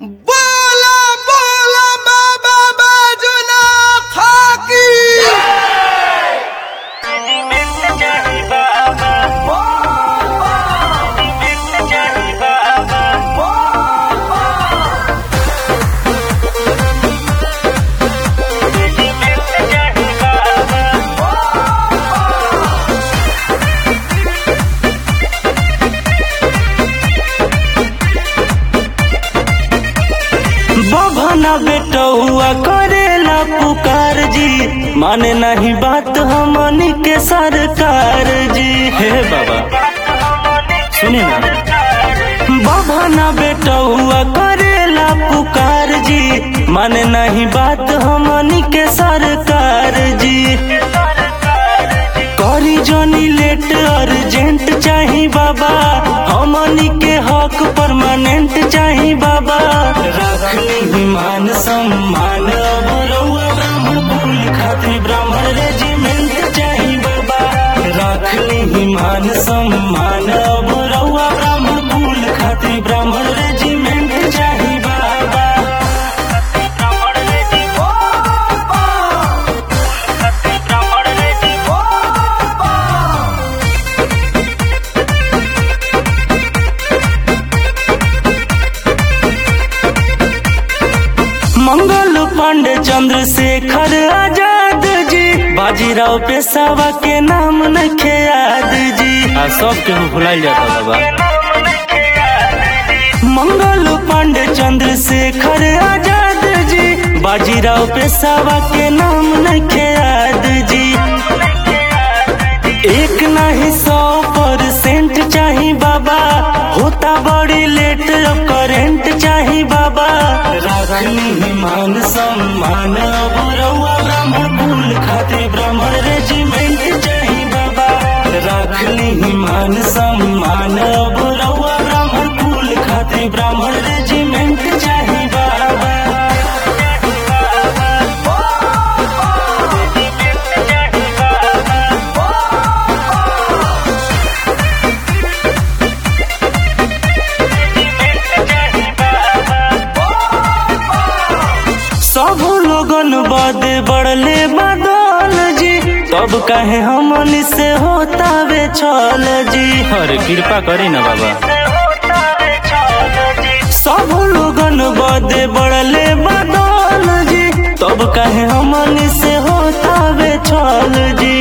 बोला बोला बाबा बाजुना थाकी बभना बेटौआ करेला पुकार जी माने नहीं बात हमनी के सरकार जी हे बाबा सुनी ना बभना बेटौआ करेला पुकार जी माने नहीं बात हमनी के सरकार जी करी जोनी लेट अर्जेंट चाही बाबा हमनी के हक परमानेंट चाही बाबा रखनी मान सम्मान अब रउआ ब्राह्मण कुल खातिर ब्राह्मण रेजिमेंट चाही बाबा रखनी मान सम्मान अब रउआ ब्राह्मण कुल खातिर ब्राह्मण रेजिमेंट चाही बाबा मंगल पांडे चंद्रशेखर आजाद जी बाजीराव पेशावा के नाम नखे याद जी आ सब के भुलाइल जाता बाबा मंगल पांडे चंद्रशेखर आजाद जी बाजीराव पेशावा के नाम नखे याद जी एक नहीं सौ परसेंट चाही बाबा होता बड़ी लेट अब करेंट चाही बाबा राखनी मान सम्मान अब रउआ ब्राह्मण कुल खातिर ब्राह्मण रेजिमेंट चाही बाबा राखनी मान सम्मान अब रउआ ब्राह्मण कुल खातिर ब्राह्मण रेजिमेंट चाही बाबा सब लोगन बदे बढ़ले बदल जी तब कहे हमनी से होता वे छल जी अरे कृपा करी ना बाबा सब लोगन बदे बढ़ले बदल जी तब कहे हमनी से होता वे छल जी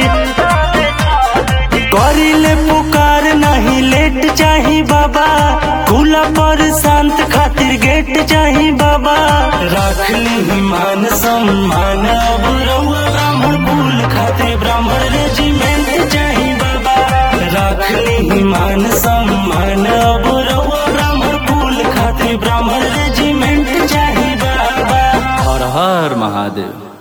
करिले पुकार नहीं लेट चाही बाबा खुला पर शांत खातिर गेट चाही बाबा रखली मान सम्मान अब रउआ ब्राह्मण कुल खातिर ब्राह्मण रेजिमेंट चाही बाबा रखली मान सम्मान अब रउआ ब्राह्मण कुल खातिर ब्राह्मण रेजिमेंट चाही बाबा हर हर महादेव